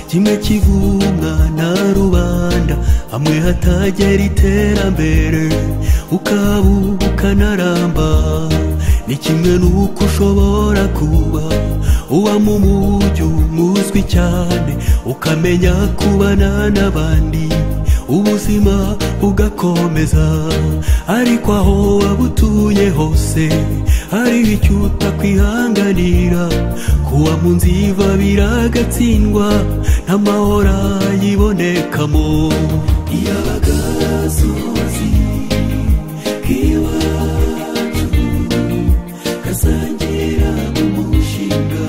kimwe kivunga na rubanda hamwe hatagera iterambere ukabuka ukanaramba ni kimwe n'uko ushobora kuba uba mu mujyi umuzwi cyane ukamenya kubana n'abandi ubuzima bugakomeza ariko aho waba utuye hose hariho icyo utakwihanganira kuba mu nziva biragatsindwa n'amahora yibonekamo iyabaga sozi k'iwacu kasangira mu mushinga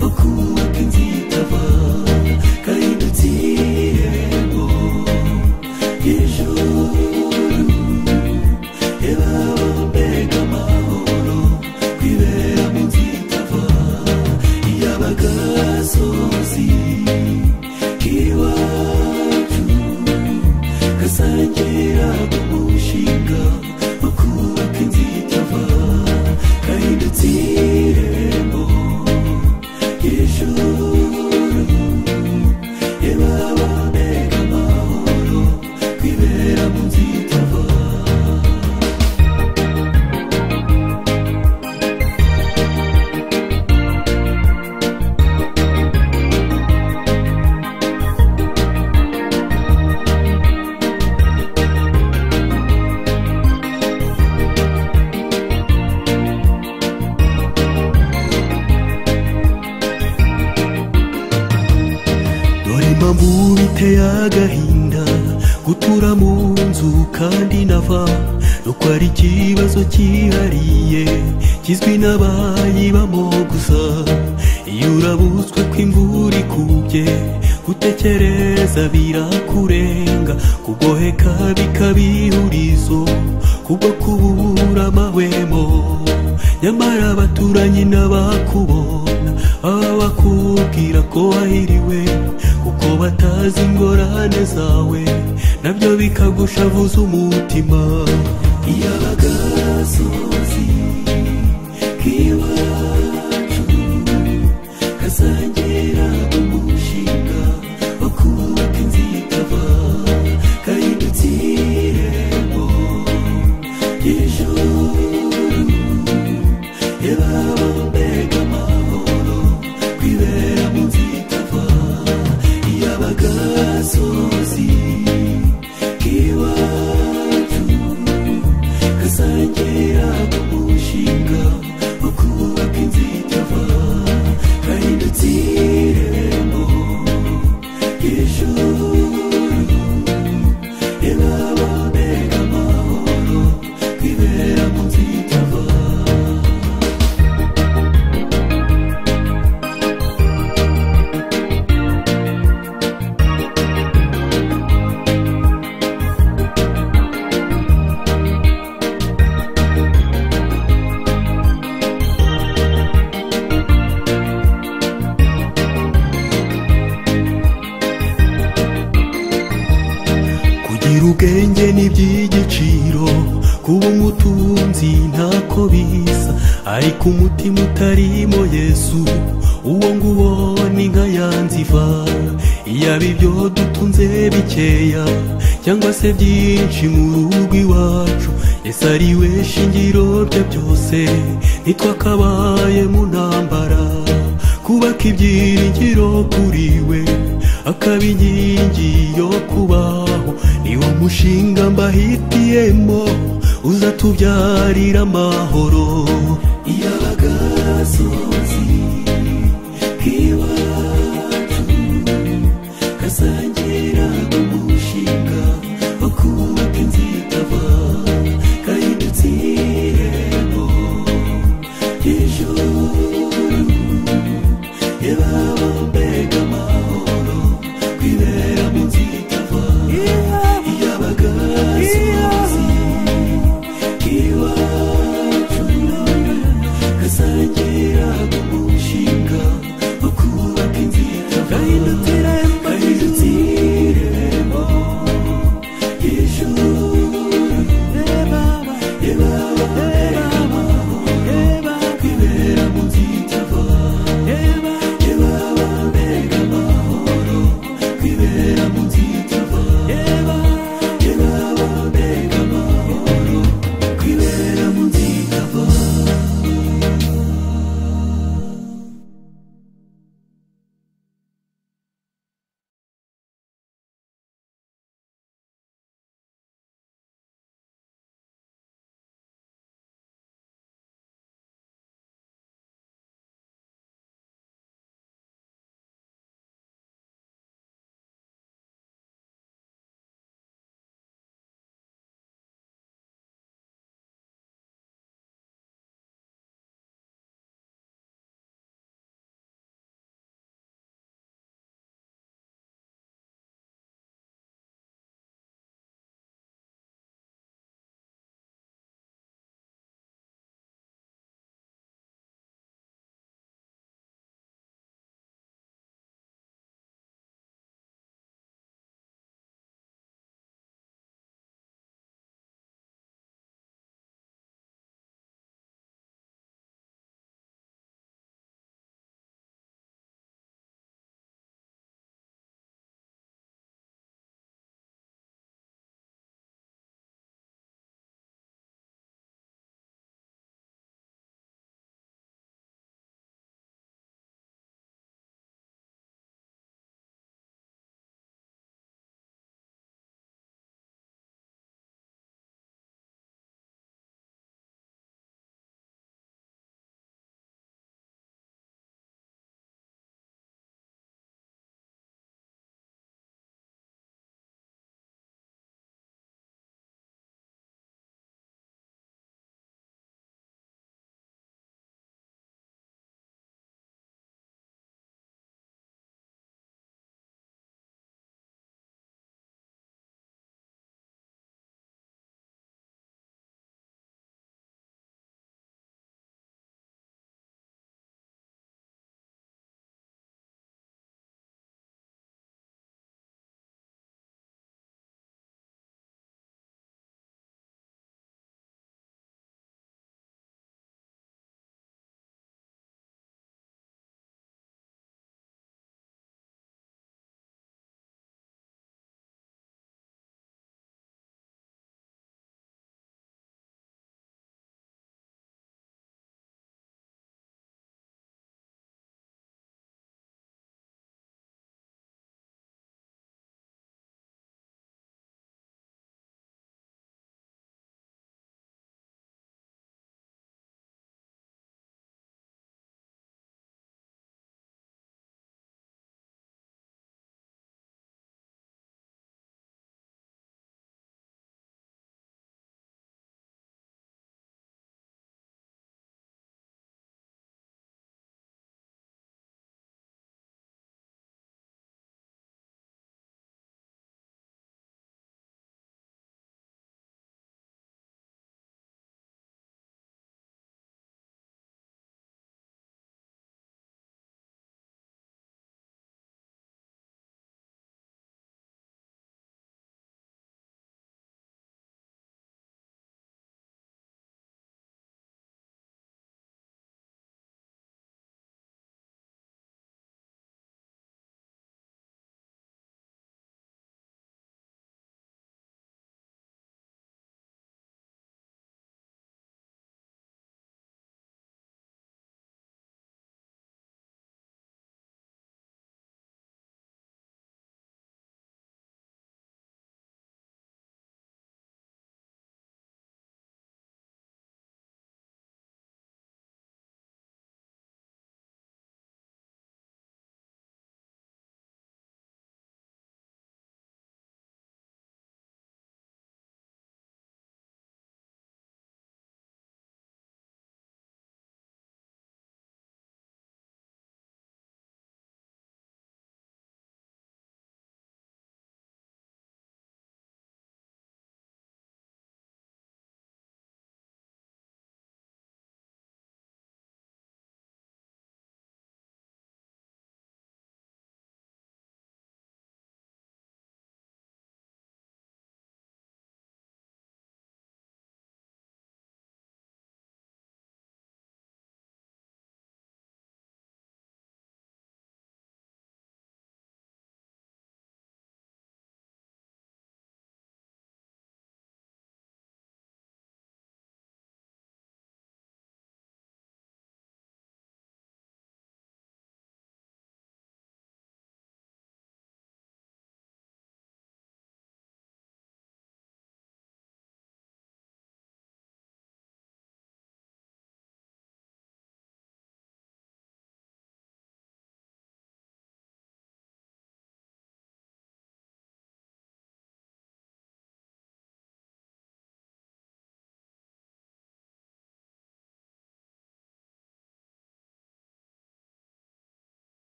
wo kubaka inzitava kahindutse irembo ry'ijuru ebabega amahoro kwibera mu nzitava iyabaga sozi k'iwacu kasangira mu mushinga wo kubaka inzitava kahindutse irembo ry'ijuru ebabega amahoro kwibera mu nzitava dore impamvu biteye agahinda gutura mu nzu kandi nava nuko ari ikibazo cyihariye kizwi n'abayibamo gusa iyo urabutswe ko imvura ikubye gutekereza birakurenga kugoheka bikaba ihurizo kubwo kubura amahwemo nyamara abaturanyi n'abakubona baba bakubwira ko wahiriwe kuko batazi ingorane zawe nabyo bikagushavuza umutima iyabaga sozi k'iwacu kazagera umushinga wo kubaka inzitava kahindutse irembo ry'ijuru ebabega amahoro kwibera mu nzitava iyabaga sozi k'iwacu kazagera umushinga wo kubaka inzitava kahindutse irembo ry'ijuru ebabega amahoro kwibera mu nzitava kugira ubwenge ni iby'igiciro kuba umutunzi ntako bisa ariko umutima utarimo yesu uwo nguwo ni nka ya nziva yaba ibyo dutunze bikeya cyangwa se byinshi mu rugo iwacu yesu ari we shingiro rye byose ntitwakabaye mu ntambara kubaka ibyiringiro kuri we akaba inkingi yo kubaho niwo mushinga mbahitiyemo uzatubyarira amahoro iyabaga sozi k'iwacu kasangira umushinga wo kubaka inzitava kahindutse irembo ry'ijuru ebabega amahoro kwibera mu nzitava iyabaga sozi iwacu kasangira umushinga wo kubaka inzitava kahindutse irembo kwibera mu nzira